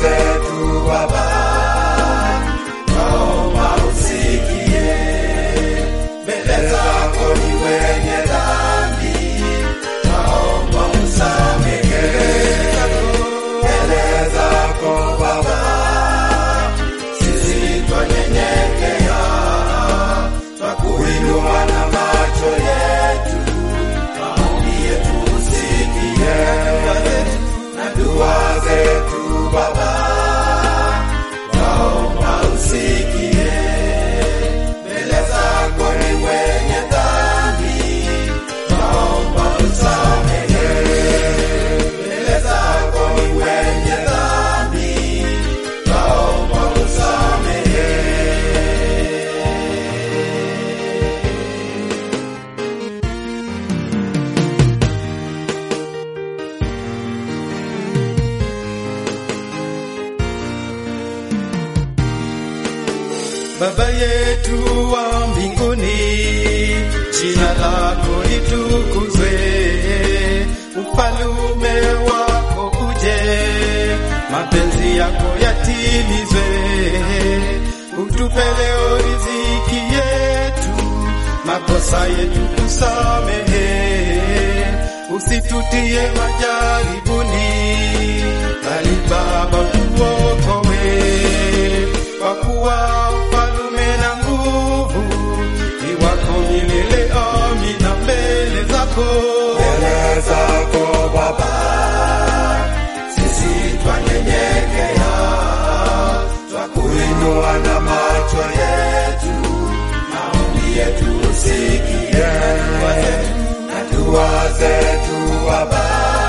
zetu Baba, naomba usikie. Mbele zako ni wenye dhambi, naomba usamehe. Mbele zako Baba, sisi twanyenyekea, twakuinua na macho yetu, maombi yetu usikie, na dua zetu Baba, naomba usikie. Mbele zako ni wenye dhambi, naomba usamehe. Mbele zako ni wenye dhambi, naomba usamehe. Baba yetu wa mbinguni, jina lako litukuzwe, ufalume wako uje, mapenzi yako yatimizwe, utupe leo riziki yetu, makosa yetu usamehe, usitutie majaribuni, bali Baba tuokoe kwa kuwa ufalume na nguvu ni wako milele. Amina. Mbele zako Mbele zako Baba, sisi twanyenyekea, twakuinua na macho yetu, maombi yetu usikie, na dua zetu Baba,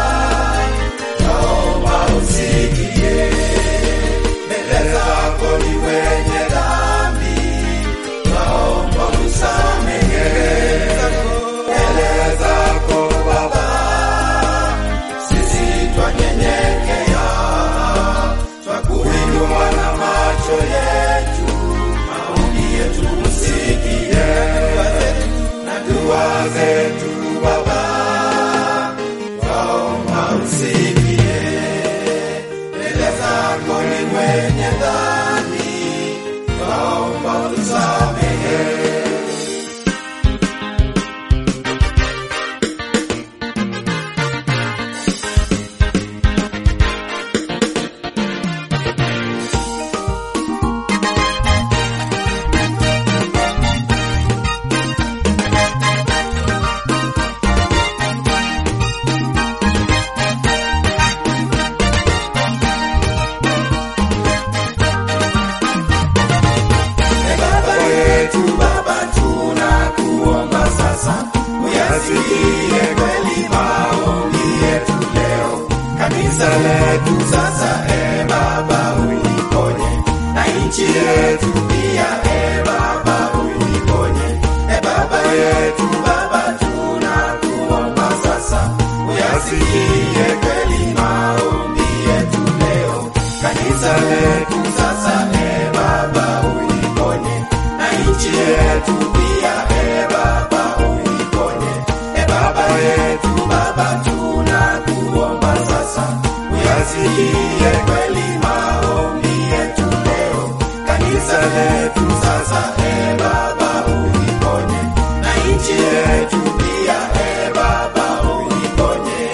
naomba usikie. Mbele zako ni wenye dhambi, naomba usamehe. Mbele zako Baba, sisi twanyenyekea, twakuinua na macho yetu, maombi yetu usikie, na dua zetu Baba, naomba usikie. Mbele zako ni mwenye dhambi, naomba usamehe. E Baba yetu, Baba tunakuomba sasa, uyasikie kweli maombi yetu leo. Kanisa letu sasa, e Baba uliponye, na nchi yetu pia, e Baba uliponye. E Baba yetu, Baba tunakuomba sasa, uyasikie kweli maombi yetu leo. Kanisa letu sasa, e Baba uliponye, na nchi yetu pia, e Baba uliponye. E Baba yetu, Baba tunakuomba sasa, uyasikie kweli maombi yetu leo. Kanisa letu sasa, e Baba uliponye, na nchi yetu pia, e Baba uliponye.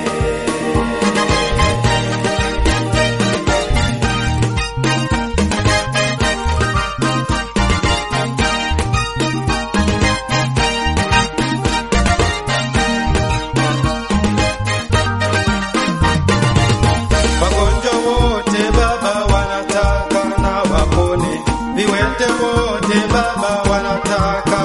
wagonjwa wote Baba wanataka na wapone, viwete wote Baba wanataka